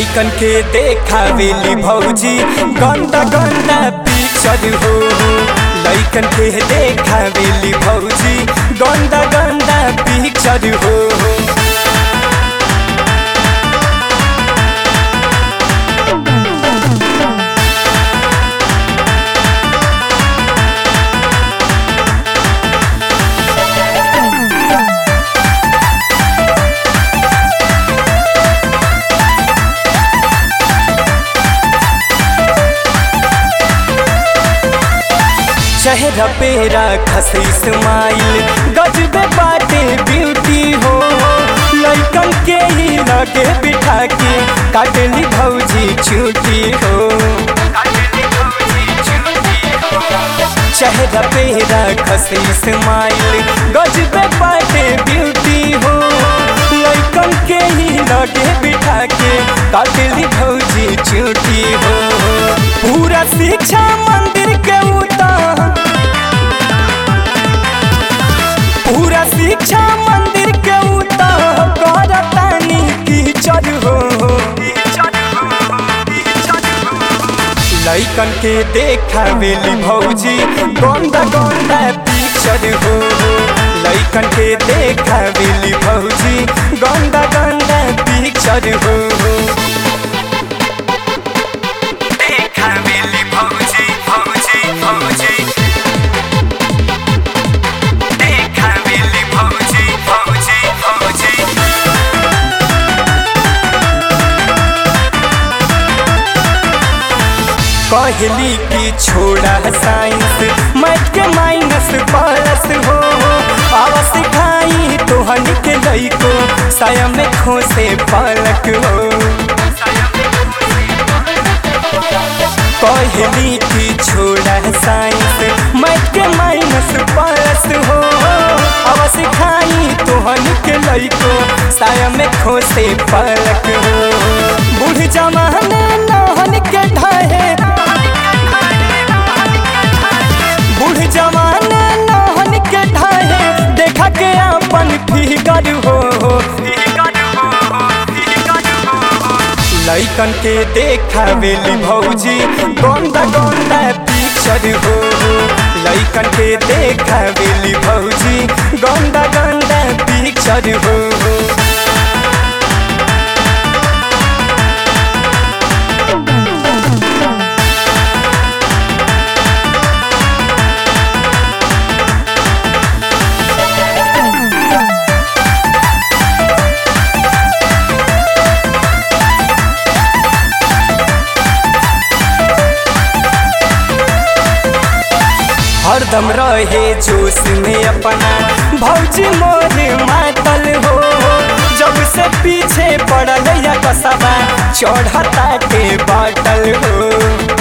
लैकन के देखावेली भौजी गंदा गंदा पिक्चर हो लैकन के देखावेली भौजी गंदा गंदा पिक्चर हो चेहरा पेरा खसी स्माइल गजबे बाटे ब्यूटी हो लैकन के ही लगे बिठा के काटली भौजी छुट्टी हो चेहरा पेरा खसी स्माइल गजबे बाटे ब्यूटी हो लैकन के ही लगे बिठा के काटली भौजी छुट्टी हो पूरा शिक्षा मंदिर के उतार पूरा शिक्षा मंदिर के उतार करतानी कीचड़ हो लैकन के देखावेली भौजी गंदा गंदा पिक्चर हो लैकन के देखावेली भौजी गंदा गंदा पिक्चर हो देखावेली भौजी भौजी भौजी देखावेली भौजी भौजी भौजी कहली कि छोड़ा साइंस मैथ के माइनस प्लस हो आवा सिखाई तोहन के लइको साया में खोसे पलक हो कहली कि छोड़ा साइंस मैथ के माइनस प्लस हो आवा सिखाई तोहन के लइको साया में खोसे पलक हो बूढ़ जमाने नहन के ढाहे बूढ़ जमाने नहन के ढाहे देखा के अपन फिगर हो लैकन के देखावेली भौजी गंदा गंदा पिक्चर हो लैकन के देखावेली भौजी गंदा गंदा पिक्चर हो हरदम रहे जोश में अपना भौजी मोर मातल हो जब से पीछे पड़ल या कसबा चढ़ता के बाटल हो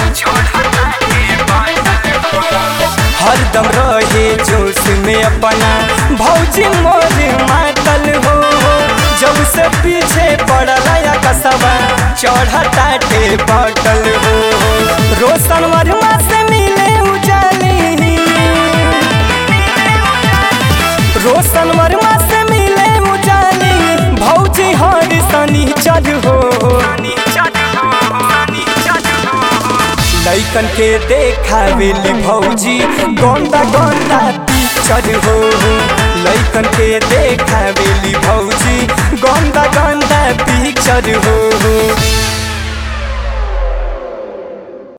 हरदम रहे जोश में अपना भौजी मोर मातल हो जब से पीछे पड़ल या कसबा चढ़ता के बाटल हो रोशन वर्मा से मिले उजाली रोशन वर्मा से मिले उजाली भौजी हर सनी चढ़ हो लैकन के देखावेली भौजी गंदा गंदा पिक्चर हो लैकन के देखावेली भौजी गंदा गंदा पिक्चर हो